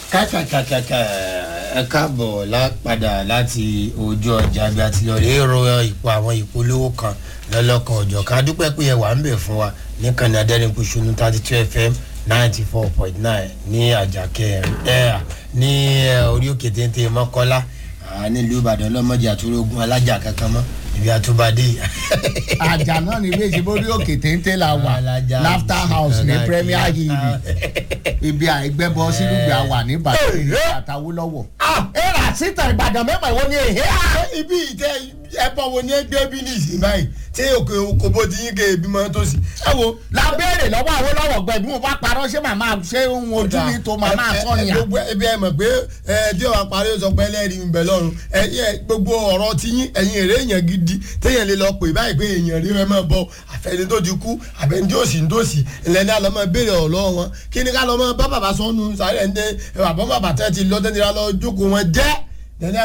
kàkàkàkàkà ẹ káàbọ̀ lápadà láti ojú ọjà bí a ti lọ rí ro ipò àwọn ìpolówó kan lọ́lọ́kan ọ̀jọ̀ ká dúpẹ́ pé ẹ wà ń bẹ̀ fún wa níkànnì adẹ́rìnpọ̀ṣọ́nù thirty two fm ninety four point nine ní àjàkẹ́ ẹ̀ ní orí òkè téńté mọ́kọ́lá nílùú ìbàdàn lọ́mọdé àtúrógún alájà kankan mọ́ ibi àtúbadé. àjà náà ní ilé ìṣèbó orí òkè téńté la wà Alájà laughter house ní Alájà premier kìí. hill ibi àìgbẹ́bọ sírúgbìn àwà ní ìbàdàn àtàwọn lọ́wọ́. ẹ rà síta ìbàdàn mẹ́fà ìwọ ni èhé à. ibi ìtẹ ẹbọ wo ni ẹgbẹ́ bí ní ìsìn báyìí tí òkè òkòbó ti yín ké ebi máa tó sí. ẹ wo la béèrè lọ́wọ́ àwọn lọ́wọ́ gbẹ bí mo bá parọ́ ṣé màmá ṣé ohun ojú mi tó màmá ẹ- ẹ- sọ̀yàn. gbogbo ẹbí ẹ mọ̀ pé ẹ tí wàá parí ó sọ pé ẹlẹ́rìí ń bẹ lọ́rùn ẹ ẹ gbogbo ọ̀rọ̀ ti yín ẹ̀yin èrè èèyàn gidi téèyàn lè lọ pè báyìí pé èèyàn rí ẹ máa bọ àfẹni tó ti kú àbẹni tí ó sì ń dòsì ìlẹ́ni àlọ́ máa béèrè ọ̀rọ̀ lọ́wọ́ wọn kí ni ká lọ́ máa bá bàbá sọ́nu sáré ẹ̀ ń dẹ́ bàbá bàbá tẹ́ ti lọ́tẹ́ nira lọ jókòó wọn jẹ́